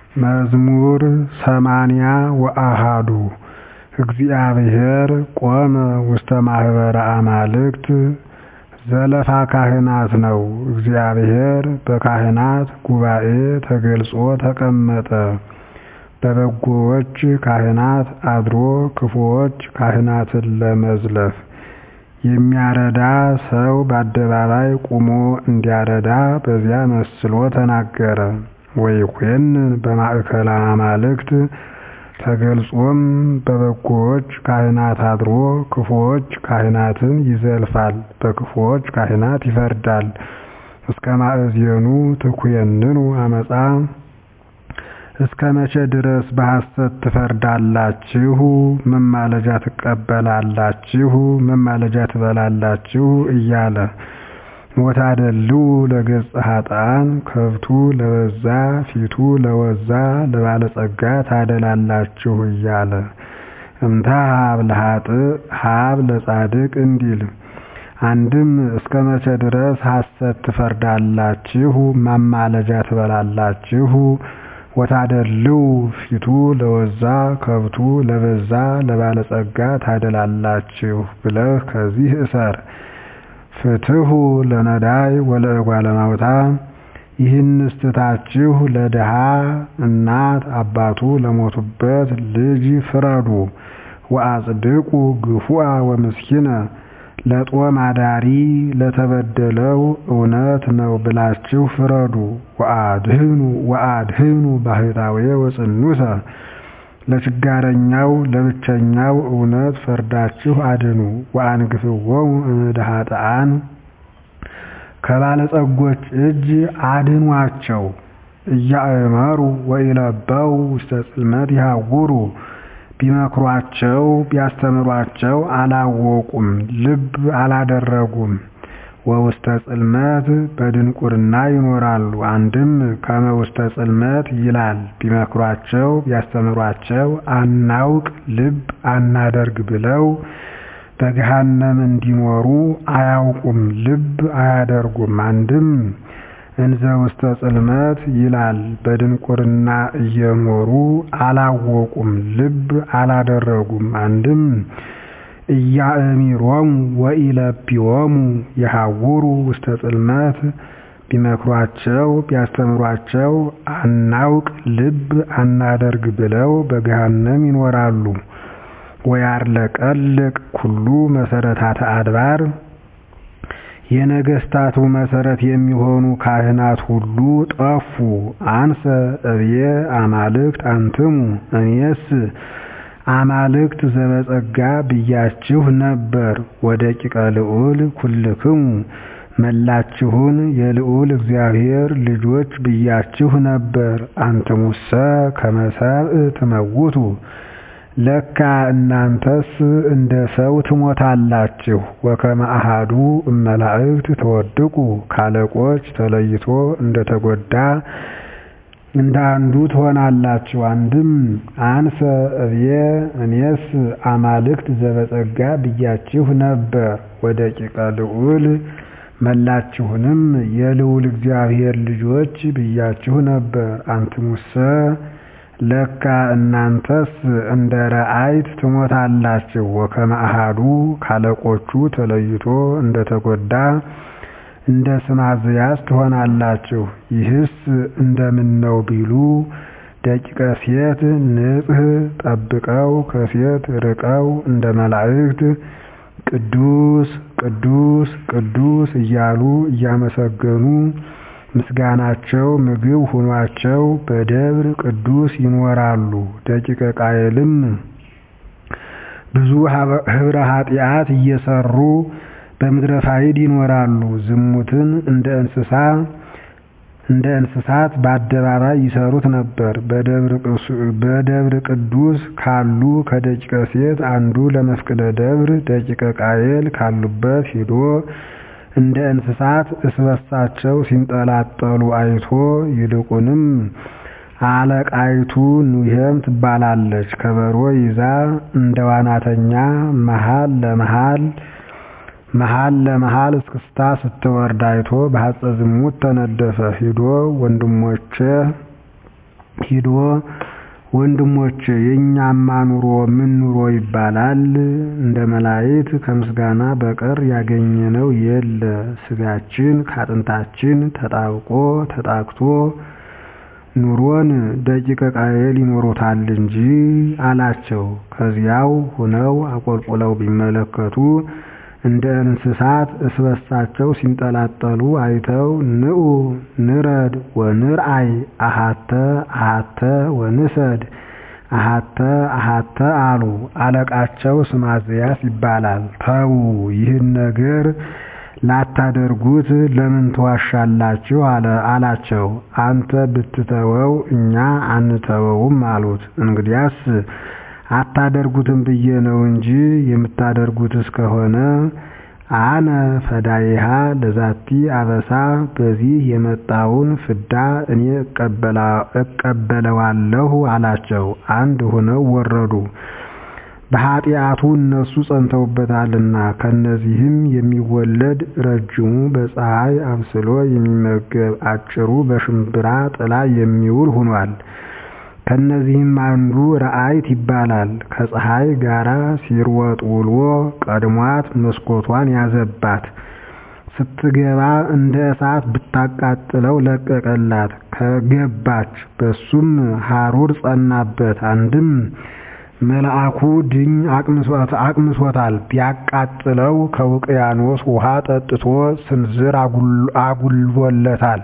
መዝሙር ሰማንያ ወአሐዱ እግዚአብሔር ቆመ ውስተ ማኅበረ አማልክት ዘለፋ ካህናት ነው። እግዚአብሔር በካህናት ጉባኤ ተገልጾ ተቀመጠ። በበጎዎች ካህናት አድሮ ክፉዎች ካህናትን ለመዝለፍ የሚያረዳ ሰው በአደባባይ ቁሞ እንዲያረዳ በዚያ መስሎ ተናገረ። ወይኮንን በማእከለ አማልክት ተገልጾም በበጎዎች ካህናት አድሮ ክፉዎች ካህናትን ይዘልፋል፣ በክፉዎች ካህናት ይፈርዳል። እስከ ማእዜኑ ትኩየንኑ አመፃ እስከ መቼ ድረስ በሐሰት ትፈርዳላችሁ? መማለጃ ትቀበላላችሁ? መማለጃ ትበላላችሁ? እያለ ወታደልው ለገጸ ኃጥአን ከብቱ ለበዛ ፊቱ ለወዛ ለባለጸጋ ታደላላችሁ እያለ እምታ ሀብ ለኃጥእ ሀብ ለጻድቅ እንዲል አንድም እስከ መቼ ድረስ ሐሰት ትፈርዳላችሁ? ማማለጃ ትበላላችሁ? ወታደልው ፊቱ ለወዛ ከብቱ ለበዛ ለባለጸጋ ታደላላችሁ ብለህ ከዚህ እሰር። ፍትሑ ለነዳይ ወለእጓለ እማውታ ይህንስ ትታችሁ ለድሃ እናት አባቱ ለሞቱበት ልጅ ፍረዱ። ወአጽድቁ ግፉአ ወምስኪነ ለጦም አዳሪ ለተበደለው እውነት ነው ብላችሁ ፍረዱ። ወአድህኑ ወአድህኑ ባህታዌ ወጽኑሰ ለችጋረኛው ለብቸኛው እውነት ፈርዳችሁ አድኑ። ወአንግፍዎሙ እምእደ ኃጥአን ከባለጸጎች እጅ አድኗቸው። እያእመሩ ወኢለበው ውስተ ጽልመት ይሃውሩ ቢመክሯቸው ቢያስተምሯቸው አላወቁም፣ ልብ አላደረጉም። ወውስተ ጽልመት በድንቁርና ይኖራሉ። አንድም ከመ ውስተ ጽልመት ይላል። ቢመክሯቸው ቢያስተምሯቸው አናውቅ ልብ አናደርግ ብለው በገሃነም እንዲኖሩ አያውቁም፣ ልብ አያደርጉም። አንድም እንዘ ውስተ ጽልመት ይላል። በድንቁርና እየኖሩ አላወቁም፣ ልብ አላደረጉም። አንድም ኢያእሚሮሙ ወኢለብዮሙ የሐውሩ ውስተ ጽልመት ቢመክሯቸው ቢያስተምሯቸው አናውቅ ልብ አናደርግ ብለው በገሃነም ይኖራሉ። ወያርለቀልቅ ኩሉ መሰረታተ አድባር የነገስታቱ መሰረት የሚሆኑ ካህናት ሁሉ ጠፉ። አንሰ እብየ አማልክት አንትሙ እኔስ አማልክት ዘበጸጋ ብያችሁ ነበር። ወደቂቀ ልዑል ኩልክሙ መላችሁን የልዑል እግዚአብሔር ልጆች ብያችሁ ነበር። አንትሙሰ ከመ ሰብእ ትመውቱ ለካ እናንተስ እንደ ሰው ትሞታላችሁ። ወከመ አሐዱ እመላእክት ተወድቁ ካለቆች ተለይቶ እንደተጎዳ እንደ አንዱ ትሆናላችሁ። አንድም አንሰ እብየ እኔስ አማልክት ዘበጸጋ ብያችሁ ነበር። ወደቂቀ ልዑል መላችሁንም የልዑል እግዚአብሔር ልጆች ብያችሁ ነበር። አንትሙሰ ለካ እናንተስ እንደ ረአይት ትሞታላችሁ። ወከመ አሐዱ ካለቆቹ ተለይቶ እንደተጎዳ እንደ ስማዝያስ ትሆናላችሁ። ይህስ እንደምን ነው ቢሉ ደቂቀ ሴት ንጽሕ ጠብቀው ከሴት ርቀው እንደ መላእክት ቅዱስ ቅዱስ ቅዱስ እያሉ እያመሰገኑ ምስጋናቸው ምግብ ሆኗቸው በደብር ቅዱስ ይኖራሉ። ደቂቀ ቃየልም ብዙ ኅብረ ኃጢአት እየሰሩ በምድረ ፋይድ ይኖራሉ። ዝሙትን እንደ እንስሳ እንደ እንስሳት በአደባባይ ይሰሩት ነበር። በደብር ቅዱስ ካሉ ከደቂቀ ሴት አንዱ ለመፍቅደ ደብር ደቂቀ ቃየል ካሉበት ሂዶ እንደ እንስሳት እስበሳቸው ሲንጠላጠሉ አይቶ ይልቁንም አለቃይቱ ኑሄም ትባላለች። ከበሮ ይዛ እንደ ዋናተኛ መሃል ለመሃል መሃል ለመሃል እስክስታ ስትወርድ አይቶ በሐፀ ዝሙት ተነደፈ። ሂዶ ወንድሞቼ ሂዶ ወንድሞቼ የእኛማ ኑሮ ምን ኑሮ ይባላል? እንደ መላእክት ከምስጋና በቀር ያገኘነው የለ ሥጋችን ከአጥንታችን ተጣብቆ ተጣክቶ ኑሮን ደቂቀ ቃየል ይኖሩታል እንጂ አላቸው። ከዚያው ሁነው አቆልቁለው ቢመለከቱ እንደ እንስሳት እስበሳቸው ሲንጠላጠሉ አይተው ንዑ ንረድ ወንርአይ አሃተ አሃተ ወንሰድ አሃተ አሃተ አሉ። አለቃቸው ስማዝያስ ይባላል። ተዉ ይህን ነገር ላታደርጉት ለምን ትዋሻላችሁ? አላቸው። አንተ ብትተወው እኛ አንተወውም አሉት። እንግዲያስ አታደርጉትም ብዬ ነው እንጂ የምታደርጉት እስከሆነ አነ ፈዳይሃ ለዛቲ አበሳ በዚህ የመጣውን ፍዳ እኔ እቀበለዋለሁ አላቸው። አንድ ሆነው ወረዱ። በኃጢአቱ እነሱ ጸንተውበታልና ከነዚህም የሚወለድ ረጅሙ በፀሐይ አብስሎ የሚመገብ አጭሩ በሽምብራ ጥላ የሚውል ሆኗል። ከነዚህም አንዱ ረአይት ይባላል። ከፀሐይ ጋራ ሲሮጥ ውሎ ቀድሟት መስኮቷን ያዘባት። ስትገባ እንደ እሳት ብታቃጥለው ለቀቀላት። ከገባች በሱም ሐሩር ጸናበት። አንድም መልአኩ ድኝ አቅምሶታል። ቢያቃጥለው ከውቅያኖስ ውሃ ጠጥቶ ስንዝር አጉልቦለታል።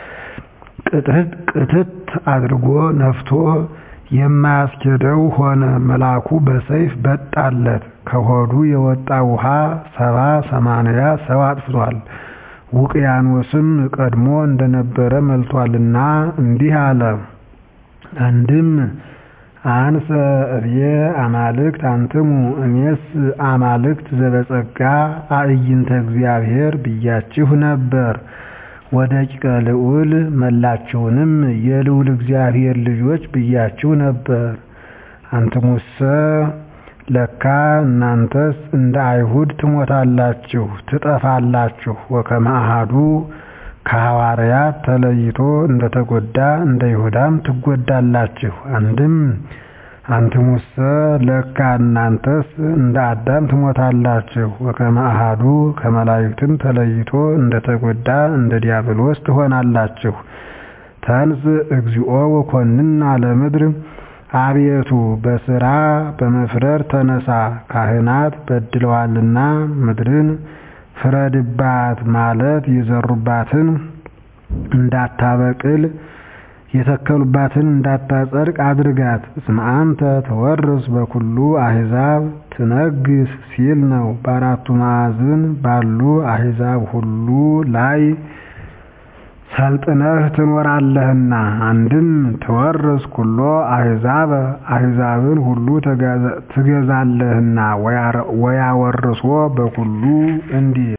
ቅትት አድርጎ ነፍቶ የማያስኬደው ሆነ። መልአኩ በሰይፍ በጣለት። ከሆዱ የወጣ ውሃ ሰባ ሰማንያ ሰው አጥፍቷል። ውቅያኖስም ቀድሞ እንደነበረ መልቷልና እንዲህ አለ። አንድም አንሰ እብየ አማልክት አንትሙ እኔስ አማልክት ዘበጸጋ አዕይንተ እግዚአብሔር ብያችሁ ነበር። ወደቂቀ ልዑል መላችሁንም የልዑል እግዚአብሔር ልጆች ብያችሁ ነበር። አንትሙሰ ለካ እናንተስ እንደ አይሁድ ትሞታላችሁ፣ ትጠፋላችሁ። ወከመ አሐዱ ከሐዋርያት ተለይቶ እንደተጎዳ እንደ ይሁዳም ትጎዳላችሁ። አንድም አንትሙሰ ለካ እናንተስ እንደ አዳም ትሞታላችሁ። ወከመ አሐዱ ከመላእክትም ተለይቶ እንደተጎዳ እንደ ዲያብሎስ ትሆናላችሁ። ተንስ እግዚኦ ወኮንና ለምድር አቤቱ በሥራ በመፍረድ ተነሳ፣ ካህናት በድለዋልና ምድርን ፍረድባት ማለት የዘሩባትን እንዳታበቅል የተከሉባትን እንዳታጸድቅ አድርጋት። እስመ አንተ ተወርስ በኩሉ አሕዛብ ትነግስ ሲል ነው። በአራቱ ማዕዝን ባሉ አሕዛብ ሁሉ ላይ ሰልጥነህ ትኖራለህና። አንድም ትወርስ ኩሎ አሕዛብ አሕዛብን ሁሉ ትገዛለህና። ወያወርሶ በኩሉ እንዲል